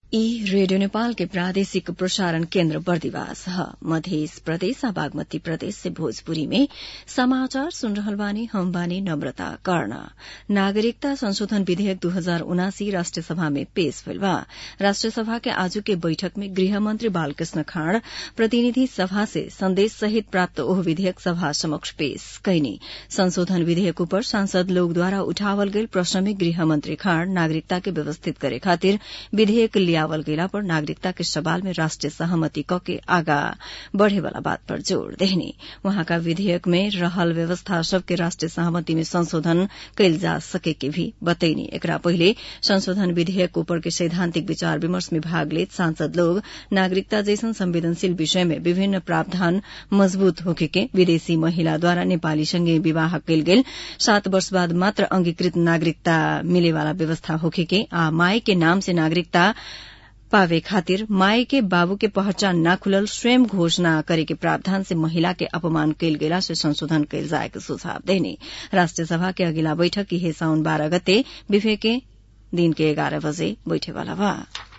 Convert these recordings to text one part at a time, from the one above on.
ई रेडियो नेपाल के प्रादेशिक प्रसारण केन्द्र बर्दिवास ह मधेस प्रदेश आ बागमती प्रदेश से भोजपुरी में समाचार सुन रहल बानी हम बानी नम्रता कर्ण नागरिकता संशोधन विधेयक दू हजार उनासी राष्ट्रिय सभा में पेश भइल बा राष्ट्रिय सभा के आजू के बैठक में गृहमंत्री बालकृष्ण खाँड़ प्रतिनिधि सभा से संदेश सहित प्राप्त ओह विधेयक सभा समक्ष पेश कैनी संशोधन विधेयक ऊपर सांसद लोग द्वारा उठावल गईल प्रश्न में गृहमंत्री खाँड़ नागरिकता के व्यवस्थित करे खातिर विधेयक लियावल गईला पर नागरिकता के सवाल में राष्ट्रिय सहमति क के आगा बढ़े वाला बात पर जोड़ देहनी वहाँका विधेयक में रहल व्यवस्था सबके राष्ट्रिय सहमति में संशोधन कैल जा सके के भी बतैनी एकरा पहिले संशोधन विधेयक ऊपर के सैद्धांतिक विचार विमर्श में भाग लेत सांसद लोग नागरिकता जैसन संवेदनशील विषय में विभिन्न प्रावधान मजबूत होखे के विदेशी महिला द्वारा नेपाली संगे विवाह कैल गेल सात वर्ष बाद मात्र अंगीकृत नागरिकता मिले वाला व्यवस्था होखे के आ माई के नाम से नागरिकता पावे खातिर माई के बाबू के पहचान न खुलल स्वयं घोषणा करे के प्रावधान से महिला के अपमान कैल गेला से संशोधन कैल जाए के सुझाव देने राष्ट्रिय सभा के अगिला बैठक इहे साउन बाह्र गते बिफे के दिन के एघार बजे बैठेवाला बा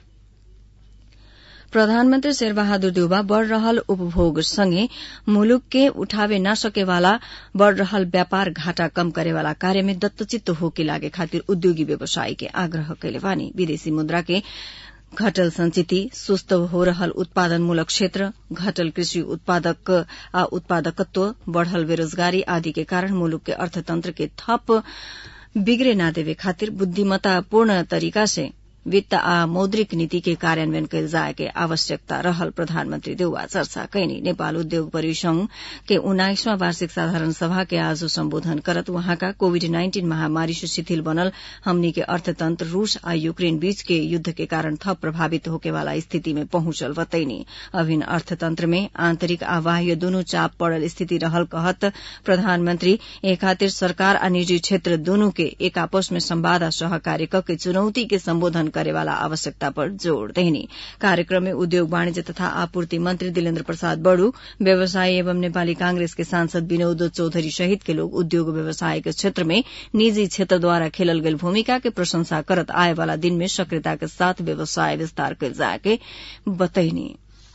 प्रधानमन्त्री शेरबहादुर देउबा बढ़ रहल उपभोग सँगै मुलुक के उठावे न सकेवाला बढ़ रहल व्यापार घाटा कम करेवाला कार्य में दत्तचित्त होके लागे खातिर उद्योगी व्यवसायी के आग्रह कैले बानी विदेशी मुद्रा के घटल संचिति सुस्त हो रहल उत्पादनमूलक क्षेत्र घटल कृषि उत्पादक आ उत्पादकत्व बढ़ल बेरोजगारी आदि के कारण मुलुक के अर्थतंत्र के थप बिगड़े न देवे खातिर बुद्धिमत्तापूर्ण तरीका से वित्त आ मौद्रिक नीति के कार्यान्वयन कैल जाए के आवश्यकता रहल प्रधानमन्त्री देउवा चर्चा कैनी नेपाल उद्योग परिसंघ के उन्नाइसवां वार्षिक साधारण सभा के आज सम्बोधन करत वहाँका कोविड नाइन्टीन महामारी से शिथिल बनल हमनी के अर्थतंत्र रूस आ यूक्रेन बीच के युद्ध के कारण थप प्रभावित होके वाला स्थिति में पहुंचल बतैनी अभिन्न अर्थतंत्र में आंतरिक आ बाह्य दुनू चाप पड़ल स्थिति रहल कहत प्रधानमन्त्री ए खातिर सरकार आ निजी क्षेत्र दुनू के एक आपस में संवाद आ सहकार्य के चुनौती के सम्बोधन करेवाला आवश्यकता पर जोड़ देहनी कार्यक्रम में उद्योग वाणिज्य तथा आपूर्ति मंत्री दिलेन्द्र प्रसाद बड़ू व्यवसायी एवं नेपाली कांग्रेस के सांसद विनोद चौधरी सहित के लोग उद्योग व्यवसाय के क्षेत्र में निजी क्षेत्र द्वारा खेलल गेल भूमिका के प्रशंसा करत आए वाला दिन में सक्रियता के साथ व्यवसाय विस्तार कल जाए के बतैनी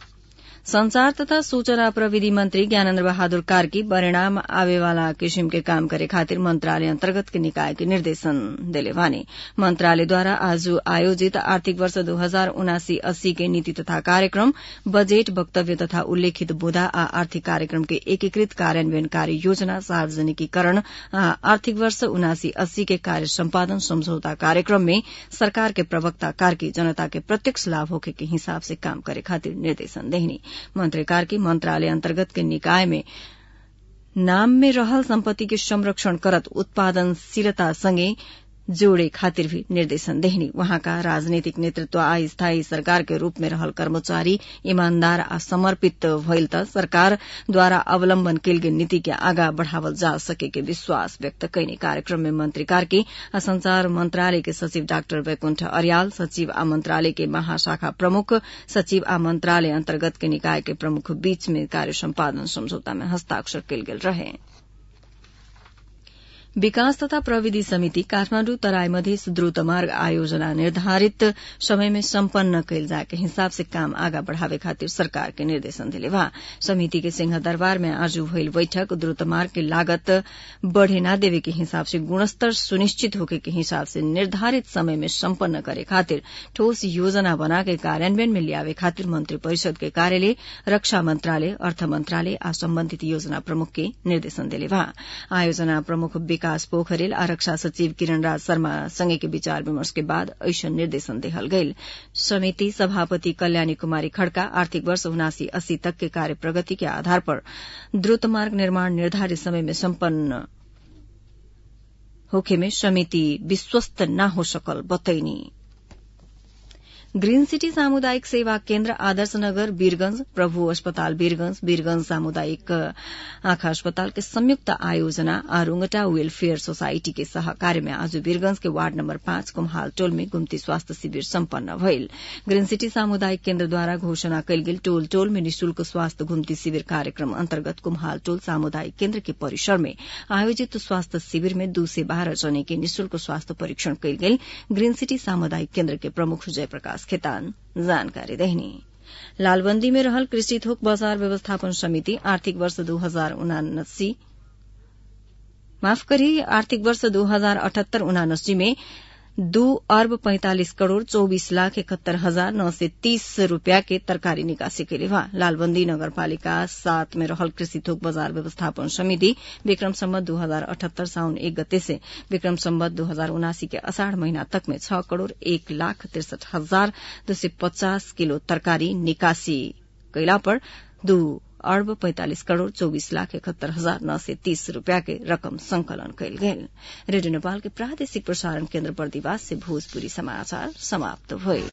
संचार तथा सूचना प्रविधि मंत्री ज्ञानेन्द्र बहादुर कार्की परिणाम आवेवाला किसिम के काम करे खातिर मंत्रालय अन्तर्गत के निकाय के निर्देशन देले वानी मंत्रालयद्वारा आज आयोजित आर्थिक वर्ष दो हजार उनासी अस्सी के नीति तथा कार्यक्रम बजेट वक्तव्य तथा उल्लेखित बुदा आ आर्थिक कार्यक्रम के एकीकृत कार्यान्वयन कार्य योजना सार्वजनिकीकरण आ आर्थिक वर्ष उनासी अस्सी के कार्य सम्पादन सम्झौता कार्यक्रम में सरकार के प्रवक्ता कार्की जनता के प्रत्यक्ष लाभ होखे के हिसाब से काम करे खातिर निर्देशन देहनी मंत्री कार्की मंत्रालय अन्तर्गत के निकाय में नाम में रहल सम्पत्ति के संरक्षण करत उत्पादनशीलता सँगै जोड़े खातिर भी निर्देशन देहनी वहाँका राजनीतिक नेतृत्व आ स्थायी सरकार के रूप में रहल कर्मचारी ईमानदार आ समर्पित भइल त सरकार द्वारा अवलम्बन कैल गेल नीति के आगा बढ़ावल जा सके के विश्वास व्यक्त कैने कार्यक्रम में मंत्री कार्की आ संचार मंत्रालय के सचिव डाक्टर वैकुण्ठ अर्याल सचिव आ मंत्रालय के महाशाखा प्रमुख सचिव आ मंत्रालय अन्तर्गत के निकाय के प्रमुख बीच में कार्य सम्पादन सम्झौता में हस्ताक्षर कैल गेल रहे विकास तथा प्रविधि समिति काठमाण्डु तराई मधेस द्रुत मार्ग आयोजना निर्धारित समय में सम्पन्न कैल जाए के हिसाब से काम आगा बढ़ावे खातिर सरकार के निर्देशन दिले बा समिति के सिंह दरबार में आज भइल बैठक द्रुत मार्ग के लागत बढ़े न देवे के हिसाब से गुणस्तर सुनिश्चित होके के हिसाब से निर्धारित समय में सम्पन्न करे खातिर ठोस योजना बना के कार्यान्वयन में लियावे खातिर मंत्री परिषद के कार्यालय रक्षा मंत्रालय अर्थ मंत्रालय आ सम्बन्धित योजना प्रमुख के निर्देशन दिले बा आयोजना प्रमुख विकास पोखरेल आ रक्षा सचिव किरण राज शर्मा संगे के विचार विमर्श के बाद ऐसन निर्देशन देहल गईल समिति सभापति कल्याणी कुमारी खड़का आर्थिक वर्ष उनासी अस्सी तक के कार्य प्रगति के आधार पर द्रुत मार्ग निर्माण निर्धारित समय में सम्पन्न होखे में समिति विश्वस्त न हो सकल बतैनी ग्रीन सिटी सामुदायिक सेवा केन्द्र आदर्श नगर वीरगंज प्रभु अस्पताल वीरगंज वीरगंज सामुदायिक आंखा अस्पताल के संयुक्त आयोजना आ रुंगटा वेलफेयर सोसाइटी के सहकार्य में आज वीरगंज के वार्ड नम्बर पाँच कुम्हाल टोल में गुम्ती स्वास्थ्य शिविर सम्पन्न भइल ग्रीन सिटी सामुदायिक केन्द्र द्वारा घोषणा कयल गेल टोल टोल में निशुल्क स्वास्थ्य गुम्ती शिविर कार्यक्रम अन्तर्गत कुम्हाल टोल सामुदायिक केन्द्र के परिसर में आयोजित स्वास्थ्य शिविर में दू से बाह्र जने के निशुल्क स्वास्थ्य परीक्षण कयल गेल ग्रीन सिटी सामुदायिक केन्द्र के प्रमुख जयप्रकाश विकास खेतान जानकारी देहनी लालबंदी में रहल कृषि थोक बाजार व्यवस्थापन समिति आर्थिक वर्ष दू हजार उनासी माफ करी आर्थिक वर्ष दू हजार अठहत्तर उनासी में दू अर्ब पैंतालिस करोड़ चौबीस लाख इकहत्तर हजार नौ सय तीस रूपियाँ के तरकारी निकासी के बा लालबंदी नगरपालिका सात में रहल कृषि थोक बाजार व्यवस्थापन समिति विक्रम सम्बत दू हजार अठहत्तर साउन एक गते से विक्रम सम्बत दू हजार उनासी के अषाढ़ महीना तक में छह करोड़ एक लाख तिरसठ हजार दो सय पचास किलो तरकारी निकासी कैला पर दू अर्ब पैंतालिस करोड़ चौबीस लाख इकहत्तर हजार नौ सय तीस रूपियाँ के रकम संकलन कयल गेल रेडियो नेपाल के प्रादेशिक प्रसारण केन्द्र बर्दिवास से भोजपुरी समाचार समाप्त भयो